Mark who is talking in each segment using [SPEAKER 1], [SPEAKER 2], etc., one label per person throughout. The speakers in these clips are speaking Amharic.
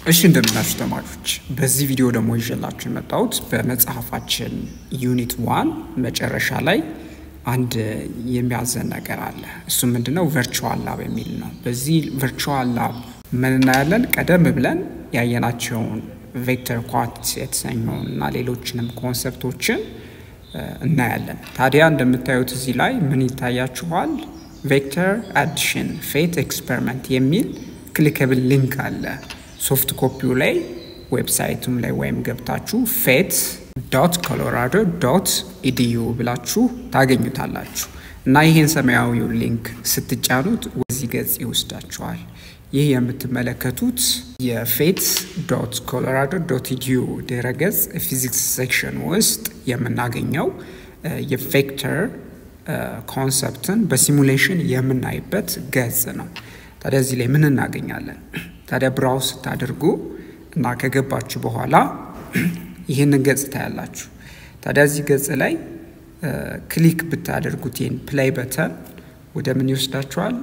[SPEAKER 1] እሺ እንደምናችሁ ተማሪዎች፣ በዚህ ቪዲዮ ደግሞ ይዤላችሁ የመጣሁት በመጽሐፋችን ዩኒት ዋን መጨረሻ ላይ አንድ የሚያዘን ነገር አለ። እሱም ምንድነው? ቨርቹዋል ላብ የሚል ነው። በዚህ ቨርቹዋል ላብ ምን እናያለን? ቀደም ብለን ያየናቸውን ቬክተር ኳንቲቲ የተሰኘውን እና ሌሎችንም ኮንሰፕቶችን እናያለን። ታዲያ እንደምታዩት እዚህ ላይ ምን ይታያችኋል? ቬክተር አዲሽን ፌት ኤክስፐሪመንት የሚል ክሊከብል ሊንክ አለ። ሶፍት ኮፒው ላይ ዌብሳይቱም ላይ ወይም ገብታችሁ ፌት ዶት ኮሎራዶ ዶት ኢዲዩ ብላችሁ ታገኙታላችሁ እና ይህን ሰማያዊው ሊንክ ስትጫኑት ወደዚህ ገጽ ይወስዳችኋል። ይህ የምትመለከቱት የፌት ዶት ኮሎራዶ ዶት ኢዲዩ ድረገጽ ፊዚክስ ሴክሽን ውስጥ የምናገኘው የቬክተር ኮንሰፕትን በሲሙሌሽን የምናይበት ገጽ ነው። ታዲያ እዚህ ላይ ምን እናገኛለን? ታዲያ ብራውዝ ስታደርጉ እና ከገባችሁ በኋላ ይህንን ገጽ ታያላችሁ። ታዲያ እዚህ ገጽ ላይ ክሊክ ብታደርጉት ይህን ፕሌይ በተን ወደ ምን ይወስዳችኋል?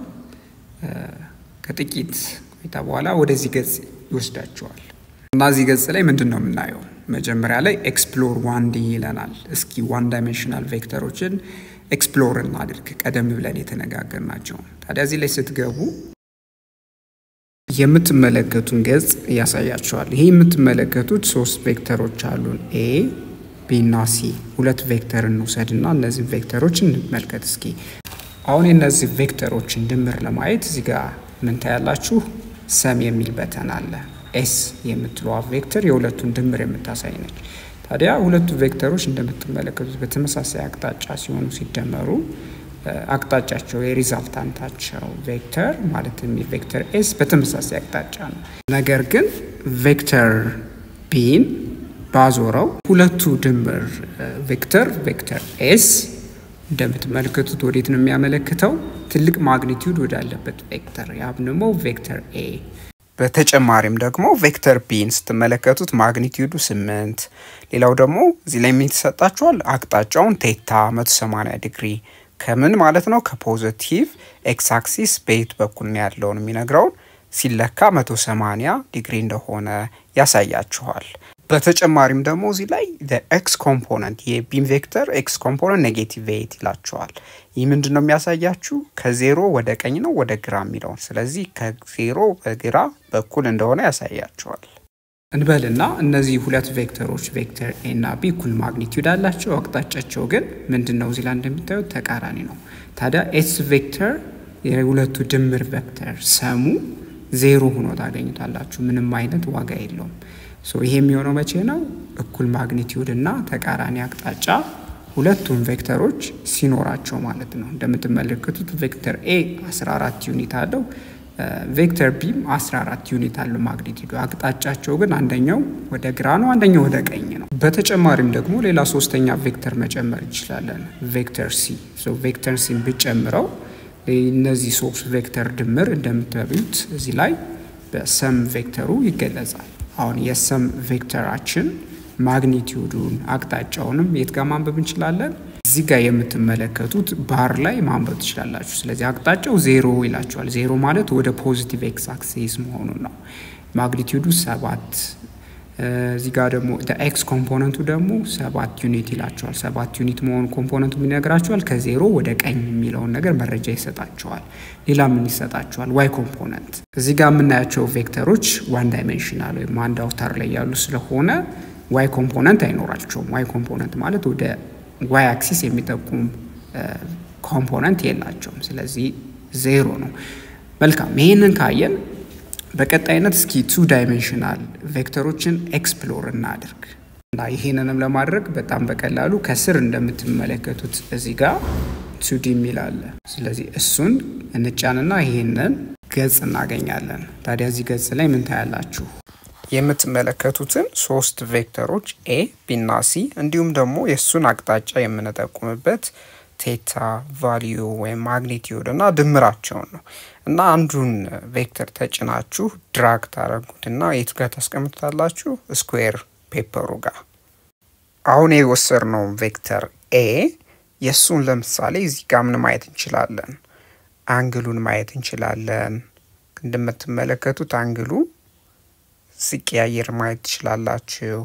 [SPEAKER 1] ከጥቂት ቆይታ በኋላ ወደዚህ ገጽ ይወስዳችኋል። እና እዚህ ገጽ ላይ ምንድን ነው የምናየው? መጀመሪያ ላይ ኤክስፕሎር ዋን ዲ ይለናል። እስኪ ዋን ዳይሜንሽናል ቬክተሮችን ኤክስፕሎር እናድርግ፣ ቀደም ብለን የተነጋገርናቸው። ታዲያ እዚህ ላይ ስትገቡ የምትመለከቱን ገጽ ያሳያቸዋል። ይሄ የምትመለከቱት ሶስት ቬክተሮች አሉን ኤ ቢ እና ሲ። ሁለት ቬክተር እንውሰድ እና እነዚህ ቬክተሮች እንመልከት እስኪ። አሁን የእነዚህ ቬክተሮችን ድምር ለማየት እዚህ ጋር ምን ታያላችሁ? ሰም የሚል በተን አለ። ኤስ የምትለዋ ቬክተር የሁለቱን ድምር የምታሳይ ነች። ታዲያ ሁለቱ ቬክተሮች እንደምትመለከቱት በተመሳሳይ አቅጣጫ ሲሆኑ ሲደመሩ አቅጣጫቸው የሪዛልታንታቸው ቬክተር ማለትም የቬክተር ኤስ በተመሳሳይ አቅጣጫ ነው። ነገር ግን ቬክተር ቢን ባዞረው ሁለቱ ድምር ቬክተር ቬክተር ኤስ እንደምትመለከቱት ወዴት ነው የሚያመለክተው? ትልቅ ማግኒቲዩድ ወዳለበት ቬክተር ያም ደግሞ ቬክተር ኤ። በተጨማሪም ደግሞ ቬክተር ቢን ስትመለከቱት ማግኒቲዩዱ ስምንት ሌላው ደግሞ እዚህ ላይ የሚተሰጣችኋል አቅጣጫውን ቴታ 180 ዲግሪ ከምን ማለት ነው? ከፖዘቲቭ ኤክስ አክሲስ በየት በኩል ነው ያለውን የሚነግረውን ሲለካ 180 ዲግሪ እንደሆነ ያሳያችኋል። በተጨማሪም ደግሞ እዚህ ላይ ኤክስ ኮምፖነንት የቢም ቬክተር ኤክስ ኮምፖነንት ኔጌቲቭ ኤት ይላቸዋል። ይህ ምንድን ነው የሚያሳያችሁ? ከዜሮ ወደ ቀኝ ነው ወደ ግራ የሚለውን ስለዚህ ከዜሮ በግራ በኩል እንደሆነ ያሳያችኋል። እንበልና እነዚህ ሁለት ቬክተሮች ቬክተር ኤ እና ቢ እኩል ማግኒቲዩድ አላቸው። አቅጣጫቸው ግን ምንድን ነው? እዚህ ላይ እንደምታዩት ተቃራኒ ነው። ታዲያ ኤስ ቬክተር የሁለቱ ድምር ቬክተር ሰሙ ዜሮ ሆኖ ታገኙታላችሁ። ምንም አይነት ዋጋ የለውም። ይሄ የሚሆነው መቼ ነው? እኩል ማግኒቲዩድ እና ተቃራኒ አቅጣጫ ሁለቱም ቬክተሮች ሲኖራቸው ማለት ነው። እንደምትመለከቱት ቬክተር ኤ 14 ዩኒት አለው ቬክተር ቢም 14 ዩኒት አለው ማግኒቲዩድ። አቅጣጫቸው ግን አንደኛው ወደ ግራ ነው፣ አንደኛው ወደ ቀኝ ነው። በተጨማሪም ደግሞ ሌላ ሶስተኛ ቬክተር መጨመር እንችላለን፣ ቬክተር ሲ። ቬክተር ሲን ብጨምረው እነዚህ ሶስት ቬክተር ድምር እንደምታዩት እዚህ ላይ በሰም ቬክተሩ ይገለጻል። አሁን የሰም ቬክተራችን ማግኒቲዩዱን አቅጣጫውንም የት ጋር ማንበብ እንችላለን? እዚህ ጋር የምትመለከቱት ባር ላይ ማንበብ ትችላላችሁ። ስለዚህ አቅጣጫው ዜሮ ይላቸዋል። ዜሮ ማለት ወደ ፖዚቲቭ ኤክስ አክሲስ መሆኑን ነው። ማግኒቲዩዱ ሰባት እዚህ ጋር ደግሞ ኤክስ ኮምፖነንቱ ደግሞ ሰባት ዩኒት ይላቸዋል። ሰባት ዩኒት መሆኑ ኮምፖነንቱ ምን ይነግራቸዋል? ከዜሮ ወደ ቀኝ የሚለውን ነገር መረጃ ይሰጣቸዋል። ሌላ ምን ይሰጣቸዋል? ዋይ ኮምፖነንት። እዚህ ጋር የምናያቸው ቬክተሮች ዋን ዳይሜንሽናል ወይም አንድ አውታር ላይ ያሉ ስለሆነ ዋይ ኮምፖነንት አይኖራቸውም። ዋይ ኮምፖነንት ማለት ወደ ዋይ አክሲስ የሚጠቁም ኮምፖነንት የላቸውም። ስለዚህ ዜሮ ነው። መልካም ይህንን ካየን በቀጣይነት እስኪ ቱ ዳይሜንሽናል ቬክተሮችን ኤክስፕሎር እናድርግ እና ይህንንም ለማድረግ በጣም በቀላሉ ከስር እንደምትመለከቱት እዚህ ጋር ቱዲ የሚል አለ። ስለዚህ እሱን እንጫንና ይህንን ገጽ እናገኛለን። ታዲያ እዚህ ገጽ ላይ ምን ታያላችሁ? የምትመለከቱትን ሶስት ቬክተሮች ኤ ቢና ሲ እንዲሁም ደግሞ የእሱን አቅጣጫ የምንጠቁምበት ቴታ ቫሊዩ ወይም ማግኒቲዩድ እና ድምራቸውን ነው እና አንዱን ቬክተር ተጭናችሁ ድራግ ታደረጉትና የቱ ጋር ታስቀምጡታላችሁ? ስኩዌር ፔፐሩ ጋር። አሁን የወሰድነው ቬክተር ኤ የእሱን ለምሳሌ እዚህ ጋር ምን ማየት እንችላለን? አንግሉን ማየት እንችላለን። እንደምትመለከቱት አንግሉ ሲቀያየር ማየት ትችላላችሁ።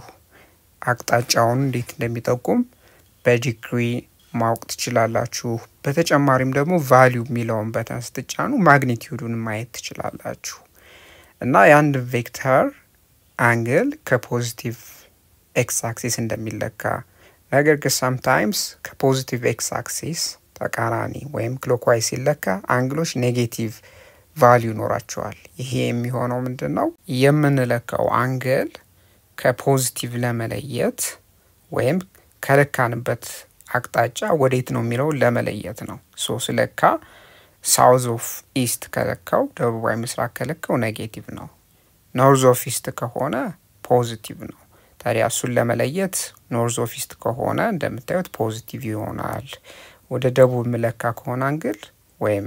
[SPEAKER 1] አቅጣጫውን እንዴት እንደሚጠቁም በዲግሪ ማወቅ ትችላላችሁ። በተጨማሪም ደግሞ ቫሊዩ የሚለውን በተን ስትጫኑ ማግኒቲዩዱን ማየት ትችላላችሁ እና የአንድ ቬክተር አንግል ከፖዚቲቭ ኤክስ አክሲስ እንደሚለካ ነገር ግን ሳምታይምስ ከፖዚቲቭ ኤክስ አክሲስ ተቃራኒ ወይም ክሎክዋይ ሲለካ አንግሎች ኔጌቲቭ ቫሊዩ ይኖራቸዋል። ይሄ የሚሆነው ምንድን ነው? የምንለካው አንግል ከፖዚቲቭ ለመለየት ወይም ከለካንበት አቅጣጫ ወዴት ነው የሚለውን ለመለየት ነው። ሶ ስለካ ሳውዝ ኦፍ ኢስት ከለካው ደቡባዊ ምስራቅ ከለካው ኔጌቲቭ ነው። ኖርዝ ኦፍ ኢስት ከሆነ ፖዚቲቭ ነው። ታዲያ እሱን ለመለየት ኖርዝ ኦፍ ኢስት ከሆነ እንደምታዩት ፖዚቲቭ ይሆናል። ወደ ደቡብ ምለካ ከሆነ አንግል ወይም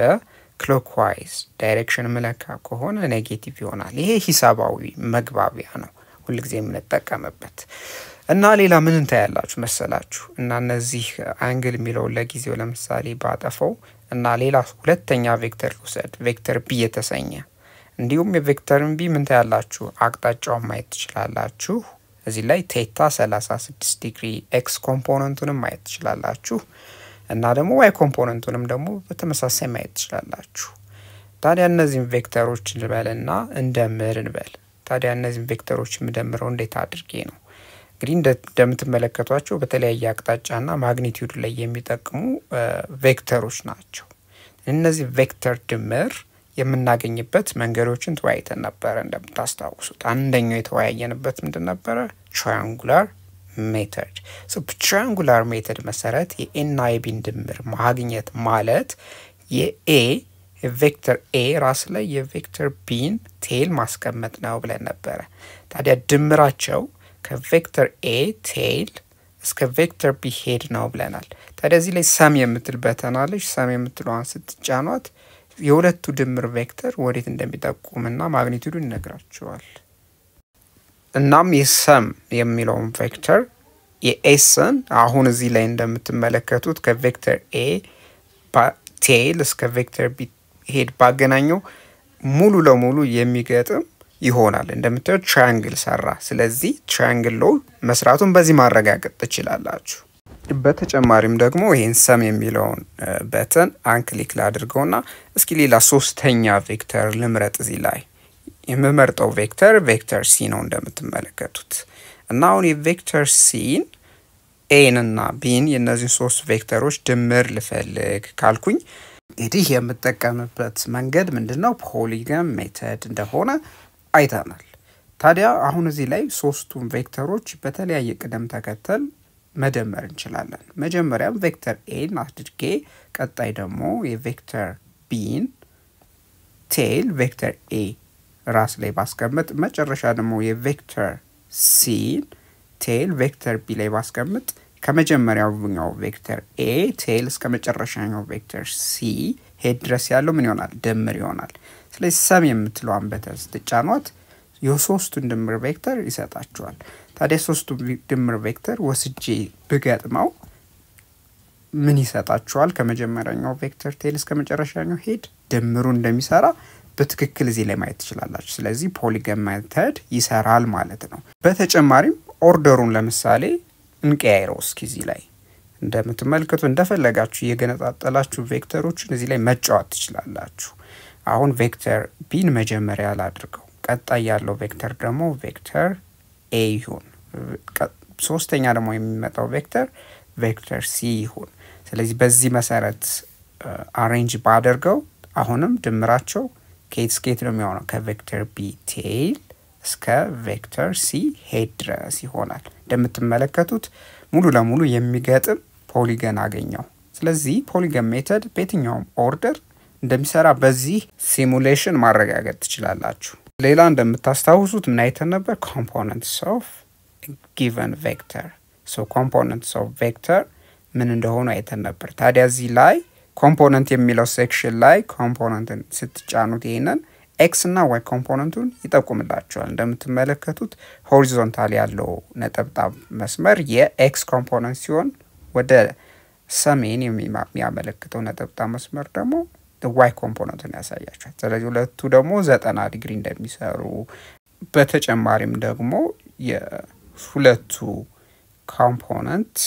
[SPEAKER 1] በክሎክዋይዝ ዳይሬክሽን ምለካ ከሆነ ኔጌቲቭ ይሆናል። ይሄ ሂሳባዊ መግባቢያ ነው ሁልጊዜ የምንጠቀምበት እና ሌላ ምን እንታያላችሁ መሰላችሁ እና እነዚህ አንግል የሚለውን ለጊዜው ለምሳሌ ባጠፈው እና ሌላ ሁለተኛ ቬክተር ልውሰድ ቬክተር ቢ የተሰኘ እንዲሁም የቬክተርን ቢ ምን ታያላችሁ አቅጣጫውን ማየት ትችላላችሁ። እዚህ ላይ ቴታ 36 ዲግሪ ኤክስ ኮምፖነንቱንም ማየት ትችላላችሁ እና ደግሞ ዋይ ኮምፖነንቱንም ደግሞ በተመሳሳይ ማየት ትችላላችሁ። ታዲያ እነዚህም ቬክተሮች እንበልና እንደምር እንበል። ታዲያ እነዚህም ቬክተሮች የምደምረው እንዴት አድርጌ ነው? እንግዲህ እንደምትመለከቷቸው በተለያየ አቅጣጫና ማግኒቲዩድ ላይ የሚጠቅሙ ቬክተሮች ናቸው። እነዚህ ቬክተር ድምር የምናገኝበት መንገዶችን ተወያይተን ነበረ። እንደምታስታውሱት አንደኛው የተወያየንበት ምንድን ነበረ? ትራያንጉላር ሜተድ። ትራያንጉላር ሜተድ መሰረት የኤና የቢን ድምር ማግኘት ማለት የኤ የቬክተር ኤ ራስ ላይ የቬክተር ቢን ቴል ማስቀመጥ ነው ብለን ነበረ። ታዲያ ድምራቸው ከቬክተር ኤ ቴል እስከ ቬክተር ቢ ሄድ ነው ብለናል። ታዲያ እዚህ ላይ ሰም የምትል በተናለች። ሰም የምትለዋን ስትጫኗት የሁለቱ ድምር ቬክተር ወዴት እንደሚጠቁምና ማግኒቱዱ ይነግራቸዋል። እናም የሰም የሚለውን ቬክተር የኤስን አሁን እዚህ ላይ እንደምትመለከቱት ከቬክተር ኤ ቴል እስከ ቬክተር ቢ ሄድ ባገናኘው ሙሉ ለሙሉ የሚገጥም ይሆናል። እንደምታዩት ትራያንግል ሰራ። ስለዚህ ትራያንግል ሎ መስራቱን በዚህ ማረጋገጥ ትችላላችሁ። በተጨማሪም ደግሞ ይህን ሰም የሚለውን በተን አንክሊክ ላድርገውና እስኪ ሌላ ሶስተኛ ቬክተር ልምረጥ። እዚህ ላይ የምመርጠው ቬክተር ቬክተር ሲ ነው እንደምትመለከቱት እና አሁን የቬክተር ሲን ኤን እና ቢን የእነዚህን ሶስት ቬክተሮች ድምር ልፈልግ ካልኩኝ እንግዲህ የምጠቀምበት መንገድ ምንድን ነው? ፖሊገን ሜተድ እንደሆነ አይተናል። ታዲያ አሁን እዚህ ላይ ሶስቱን ቬክተሮች በተለያየ ቅደም ተከተል መደመር እንችላለን። መጀመሪያም ቬክተር ኤን አድርጌ ቀጣይ ደግሞ የቬክተር ቢን ቴል ቬክተር ኤ ራስ ላይ ባስቀምጥ መጨረሻ ደግሞ የቬክተር ሲን ቴል ቬክተር ቢ ላይ ባስቀምጥ ከመጀመሪያውኛው ቬክተር ኤ ቴል እስከ መጨረሻኛው ቬክተር ሲ ሄድ ድረስ ያለው ምን ይሆናል? ድምር ይሆናል። ስለዚህ ሰም የምትለዋን በተን ስትጫኗት የሶስቱን ድምር ቬክተር ይሰጣችኋል። ታዲያ ሶስቱ ድምር ቬክተር ወስጄ ብገጥመው ምን ይሰጣችኋል? ከመጀመሪያኛው ቬክተር ቴል እስከ መጨረሻኛው ሄድ ድምሩ እንደሚሰራ በትክክል እዚህ ላይ ማየት ትችላላችሁ። ስለዚህ ፖሊገን ሜተድ ይሰራል ማለት ነው። በተጨማሪም ኦርደሩን ለምሳሌ እንቀያይረው እስኪ እዚህ ላይ እንደምትመለከቱ እንደፈለጋችሁ እየገነጣጠላችሁ ቬክተሮችን እዚህ ላይ መጫወት ትችላላችሁ። አሁን ቬክተር ቢን መጀመሪያ ላድርገው። ቀጣይ ያለው ቬክተር ደግሞ ቬክተር ኤ ይሁን። ሶስተኛ ደግሞ የሚመጣው ቬክተር ቬክተር ሲ ይሁን። ስለዚህ በዚህ መሰረት አሬንጅ ባደርገው አሁንም ድምራቸው ከየት እስከየት ነው የሚሆነው? ከቬክተር ቢ ቴይል እስከ ቬክተር ሲ ሄድ ድረስ ይሆናል። እንደምትመለከቱት ሙሉ ለሙሉ የሚገጥም ፖሊገን አገኘው። ስለዚህ ፖሊገን ሜተድ በየትኛውም ኦርደር እንደሚሰራ በዚህ ሲሙሌሽን ማረጋገጥ ትችላላችሁ። ሌላ እንደምታስታውሱት ምን አይተን ነበር? ኮምፖነንትስ ኦፍ ጊቨን ቬክተር። ሶ ኮምፖነንትስ ኦፍ ቬክተር ምን እንደሆኑ አይተን ነበር። ታዲያ እዚህ ላይ ኮምፖነንት የሚለው ሴክሽን ላይ ኮምፖነንትን ስትጫኑት ይህንን ኤክስ እና ዋይ ኮምፖነንቱን ይጠቁምላቸዋል። እንደምትመለከቱት ሆሪዞንታል ያለው ነጠብጣብ መስመር የኤክስ ኮምፖነንት ሲሆን ወደ ሰሜን የሚያመለክተው ነጠብጣብ መስመር ደግሞ ዋይ ኮምፖነንቱን ያሳያቸዋል። ስለዚህ ሁለቱ ደግሞ ዘጠና ዲግሪ እንደሚሰሩ በተጨማሪም ደግሞ የሁለቱ ኮምፖነንት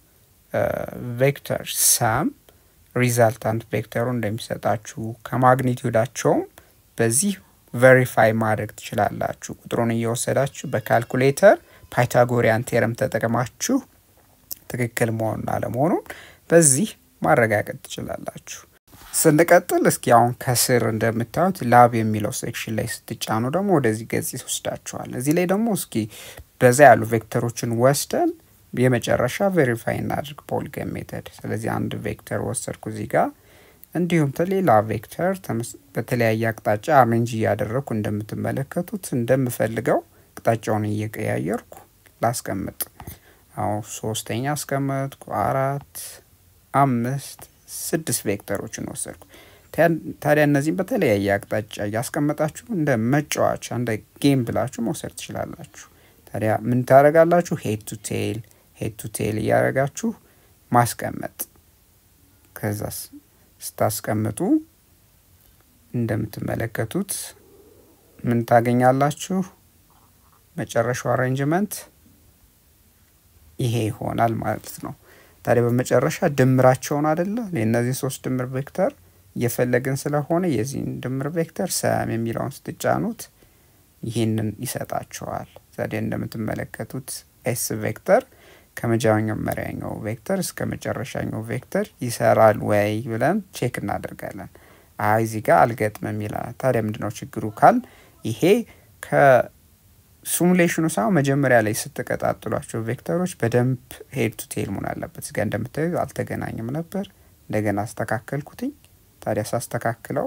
[SPEAKER 1] ቬክተር ሰም ሪዛልታንት ቬክተሩ እንደሚሰጣችሁ ከማግኒቲዩዳቸውም በዚህ ቬሪፋይ ማድረግ ትችላላችሁ። ቁጥሩን እየወሰዳችሁ በካልኩሌተር ፓይታጎሪያን ቴረም ተጠቅማችሁ ትክክል መሆኑን አለመሆኑን በዚህ ማረጋገጥ ትችላላችሁ። ስንቀጥል እስኪ አሁን ከስር እንደምታዩት ላብ የሚለው ሴክሽን ላይ ስትጫኑ ደግሞ ወደዚህ ገጽ ይወስዳችኋል። እዚህ ላይ ደግሞ እስኪ በዛ ያሉ ቬክተሮችን ወስደን የመጨረሻ ቬሪፋይ እናድርግ ፖሊገን ሜተድ። ስለዚህ አንድ ቬክተር ወሰድኩ እዚህ ጋር እንዲሁም ሌላ ቬክተር በተለያየ አቅጣጫ አሬንጅ እያደረግኩ እንደምትመለከቱት እንደምፈልገው አቅጣጫውን እየቀያየርኩ ላስቀምጥ። አሁን ሶስተኛ አስቀመጥኩ፣ አራት፣ አምስት፣ ስድስት ቬክተሮችን ወሰድኩ። ታዲያ እነዚህም በተለያየ አቅጣጫ እያስቀመጣችሁ እንደ መጫወቻ እንደ ጌም ብላችሁ መውሰድ ትችላላችሁ። ታዲያ ምን ታደርጋላችሁ? ሄድ ቱ ቴል ሄድ ቱ ቴል እያደረጋችሁ ማስቀመጥ ከዛስ ስታስቀምጡ እንደምትመለከቱት ምን ታገኛላችሁ? መጨረሻው አሬንጅመንት ይሄ ይሆናል ማለት ነው። ታዲያ በመጨረሻ ድምራቸውን አደለ የእነዚህ ሶስት ድምር ቬክተር እየፈለግን ስለሆነ የዚህን ድምር ቬክተር ሰም የሚለውን ስትጫኑት ይህንን ይሰጣቸዋል። ታዲያ እንደምትመለከቱት ኤስ ቬክተር ከመጀመሪያኛው ቬክተር እስከ መጨረሻኛው ቬክተር ይሰራል ወይ ብለን ቼክ እናደርጋለን። አይ እዚህ ጋር አልገጥምም ይላል። ታዲያ ምንድነው ችግሩ ካል ይሄ ከሲሙሌሽኑ ሳይሆን መጀመሪያ ላይ ስትቀጣጥሏቸው ቬክተሮች በደንብ ሄድ ቱ ቴል መሆን አለበት። እዚጋ እንደምታዩ አልተገናኝም ነበር። እንደገና አስተካከልኩትኝ። ታዲያ ሳስተካክለው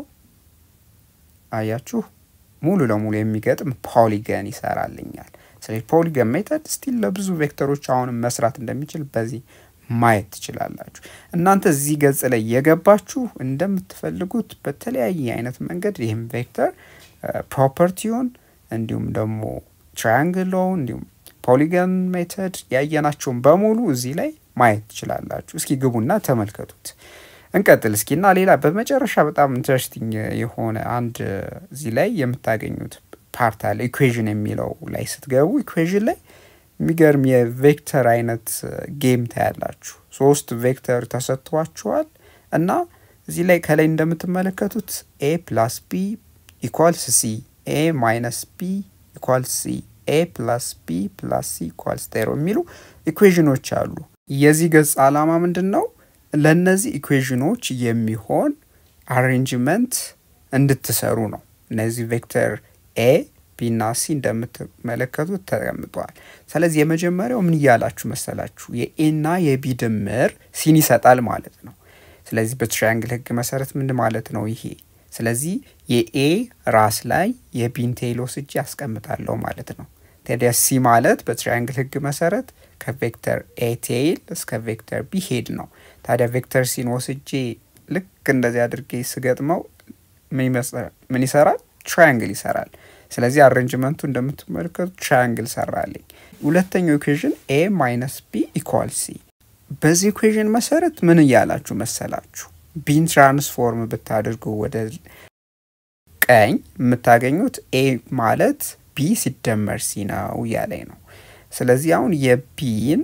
[SPEAKER 1] አያችሁ ሙሉ ለሙሉ የሚገጥም ፖሊገን ይሰራልኛል። ስለዚህ ፖሊገን ሜተድ ስቲል ለብዙ ቬክተሮች አሁንም መስራት እንደሚችል በዚህ ማየት ትችላላችሁ። እናንተ እዚህ ገጽ ላይ የገባችሁ እንደምትፈልጉት በተለያየ አይነት መንገድ ይህም ቬክተር ፕሮፐርቲውን እንዲሁም ደግሞ ትራያንግሎ እንዲሁም ፖሊገን ሜተድ ያየናቸውን በሙሉ እዚህ ላይ ማየት ትችላላችሁ። እስኪ ግቡና ተመልከቱት። እንቀጥል እስኪ እና ሌላ በመጨረሻ በጣም ኢንትረስቲንግ የሆነ አንድ እዚህ ላይ የምታገኙት ፓርት አለ። ኢኩዌዥን የሚለው ላይ ስትገቡ ኢኩዌዥን ላይ የሚገርም የቬክተር አይነት ጌም ታያላችሁ። ሶስት ቬክተር ተሰጥቷችኋል እና እዚህ ላይ ከላይ እንደምትመለከቱት ኤ ፕላስ ቢ ኢኳልስ ሲ፣ ኤ ማይነስ ቢ ኢኳልስ ሲ፣ ኤ ፕላስ ቢ ፕላስ ሲ ኢኳልስ ዜሮ የሚሉ ኢኩዌዥኖች አሉ። የዚህ ገጽ ዓላማ ምንድን ነው? ለእነዚህ ኢኩዌዥኖች የሚሆን አሬንጅመንት እንድትሰሩ ነው። እነዚህ ቬክተር ኤ ቢና ሲ እንደምትመለከቱት ተቀምጠዋል። ስለዚህ የመጀመሪያው ምን እያላችሁ መሰላችሁ? የኤና የቢ ድምር ሲን ይሰጣል ማለት ነው። ስለዚህ በትራያንግል ህግ መሰረት ምን ማለት ነው ይሄ? ስለዚህ የኤ ራስ ላይ የቢን ቴይል ወስጄ ያስቀምጣለሁ ማለት ነው። ታዲያ ሲ ማለት በትራያንግል ህግ መሰረት ከቬክተር ኤ ቴይል እስከ ቬክተር ቢ ሄድ ነው። ታዲያ ቬክተር ሲን ወስጄ ልክ እንደዚህ አድርጌ ስገጥመው ምን ይሰራል? ትራያንግል ይሰራል። ስለዚህ አሬንጅመንቱ እንደምትመለከቱ ትራያንግል ሰራልኝ። ሁለተኛው ኢኩዌዥን ኤ ማይነስ ቢ ኢኳል ሲ። በዚህ ኢኩዌዥን መሰረት ምን እያላችሁ መሰላችሁ? ቢን ትራንስፎርም ብታደርጉ ወደ ቀኝ የምታገኙት ኤ ማለት ቢ ሲደመር ሲ ነው እያለኝ ነው። ስለዚህ አሁን የቢን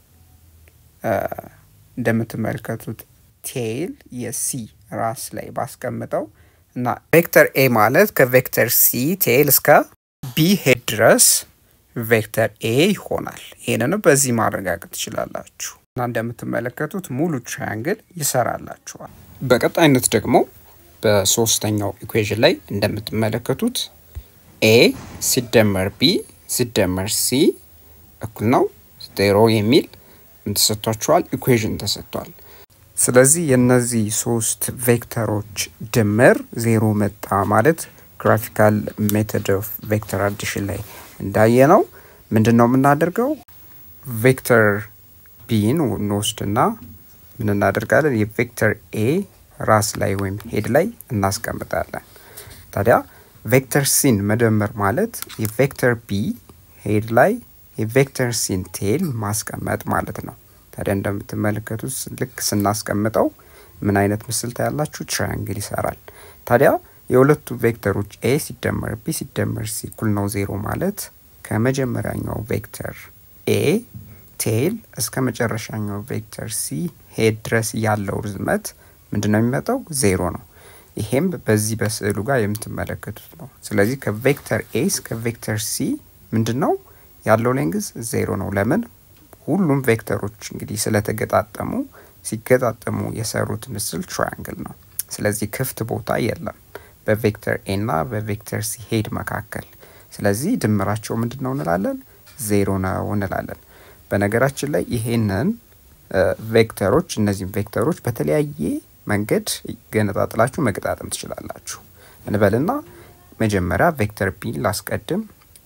[SPEAKER 1] እንደምትመለከቱት ቴይል የሲ ራስ ላይ ባስቀምጠው እና ቬክተር ኤ ማለት ከቬክተር ሲ ቴይል እስከ ቢ ሄድ ድረስ ቬክተር ኤ ይሆናል። ይህንንም በዚህ ማረጋገጥ ትችላላችሁ እና እንደምትመለከቱት ሙሉ ትራያንግል ይሰራላችኋል። በቀጣይነት ደግሞ በሶስተኛው ኢኩዌዥን ላይ እንደምትመለከቱት ኤ ሲደመር ቢ ሲደመር ሲ እኩል ነው ዜሮ የሚል ተሰጥቷችኋል። ኢኩዌዥን ተሰጥቷል። ስለዚህ የእነዚህ ሶስት ቬክተሮች ድምር ዜሮ መጣ ማለት ግራፊካል ሜቶድ ኦፍ ቬክተር አዲሽን ላይ እንዳየ ነው። ምንድን ነው የምናደርገው? ቬክተር ቢን እንወስድና ምን እናደርጋለን? የቬክተር ኤ ራስ ላይ ወይም ሄድ ላይ እናስቀምጣለን። ታዲያ ቬክተር ሲን መደመር ማለት የቬክተር ቢ ሄድ ላይ የቬክተር ሲን ቴል ማስቀመጥ ማለት ነው። ታዲያ እንደምትመለከቱት ልክ ስናስቀምጠው ምን አይነት ምስል ታያላችሁ? ትራያንግል ይሰራል። ታዲያ የሁለቱ ቬክተሮች ኤ ሲደመር ቢ ሲደመር ሲ እኩል ነው ዜሮ ማለት ከመጀመሪያኛው ቬክተር ኤ ቴል እስከ መጨረሻኛው ቬክተር ሲ ሄድ ድረስ ያለው ርዝመት ምንድን ነው የሚመጣው? ዜሮ ነው። ይሄም በዚህ በስዕሉ ጋር የምትመለከቱት ነው። ስለዚህ ከቬክተር ኤ እስከ ቬክተር ሲ ምንድን ነው ያለው ሌንግዝ ዜሮ ነው። ለምን? ሁሉም ቬክተሮች እንግዲህ ስለተገጣጠሙ ሲገጣጠሙ የሰሩት ምስል ትራያንግል ነው። ስለዚህ ክፍት ቦታ የለም በቬክተር ኤ እና በቬክተር ሲ ሄድ መካከል። ስለዚህ ድምራቸው ምንድን ነው እንላለን? ዜሮ ነው እንላለን። በነገራችን ላይ ይሄንን ቬክተሮች እነዚህም ቬክተሮች በተለያየ መንገድ ገነጣጥላችሁ መገጣጠም ትችላላችሁ። እንበልና መጀመሪያ ቬክተር ቢን ላስቀድም፣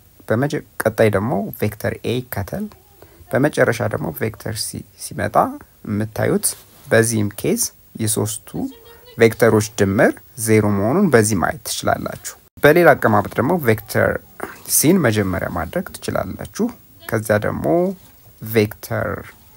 [SPEAKER 1] ቀጣይ ደግሞ ቬክተር ኤ ይከተል፣ በመጨረሻ ደግሞ ቬክተር ሲ ሲመጣ የምታዩት በዚህም ኬዝ የሶስቱ ቬክተሮች ድምር ዜሮ መሆኑን በዚህ ማየት ትችላላችሁ። በሌላ አቀማመጥ ደግሞ ቬክተር ሲን መጀመሪያ ማድረግ ትችላላችሁ። ከዚያ ደግሞ ቬክተር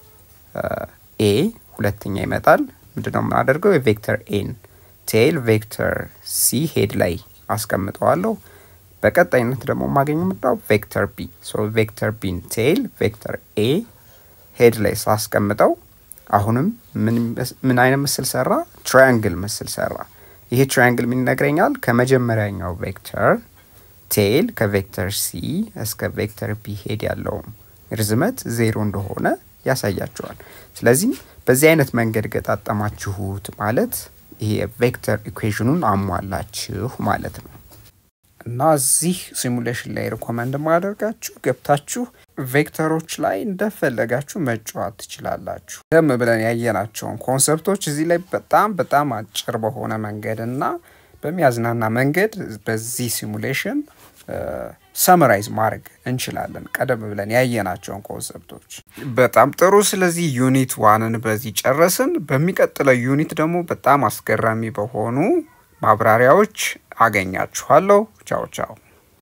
[SPEAKER 1] ኤ ሁለተኛ ይመጣል። ምንድነው የምናደርገው? የቬክተር ኤን ቴይል ቬክተር ሲ ሄድ ላይ አስቀምጠዋለሁ። በቀጣይነት ደግሞ የማገኘው ምንድነው? ቬክተር ቢ ሶ ቬክተር ቢን ቴይል ቬክተር ኤ ሄድ ላይ ሳስቀምጠው አሁንም ምን አይነት ምስል ሰራ? ትራያንግል ምስል ሰራ። ይሄ ትራያንግል ምን ይነግረኛል? ከመጀመሪያኛው ቬክተር ቴይል ከቬክተር ሲ እስከ ቬክተር ቢ ሄድ ያለው ርዝመት ዜሮ እንደሆነ ያሳያቸዋል። ስለዚህ በዚህ አይነት መንገድ ገጣጠማችሁት ማለት ይሄ ቬክተር ኢኩዌሽኑን አሟላችሁ ማለት ነው። እና እዚህ ሲሙሌሽን ላይ ሪኮመንድ ማደርጋችሁ ገብታችሁ ቬክተሮች ላይ እንደፈለጋችሁ መጫወት ትችላላችሁ። ደም ብለን ያየናቸውን ኮንሰፕቶች እዚህ ላይ በጣም በጣም አጭር በሆነ መንገድ እና በሚያዝናና መንገድ በዚህ ሲሙሌሽን ሰመራይዝ ማድረግ እንችላለን። ቀደም ብለን ያየናቸውን ኮንሰፕቶች በጣም ጥሩ። ስለዚህ ዩኒት ዋንን በዚህ ጨረስን። በሚቀጥለው ዩኒት ደግሞ በጣም አስገራሚ በሆኑ ማብራሪያዎች አገኛችኋለሁ። ቻው ቻው።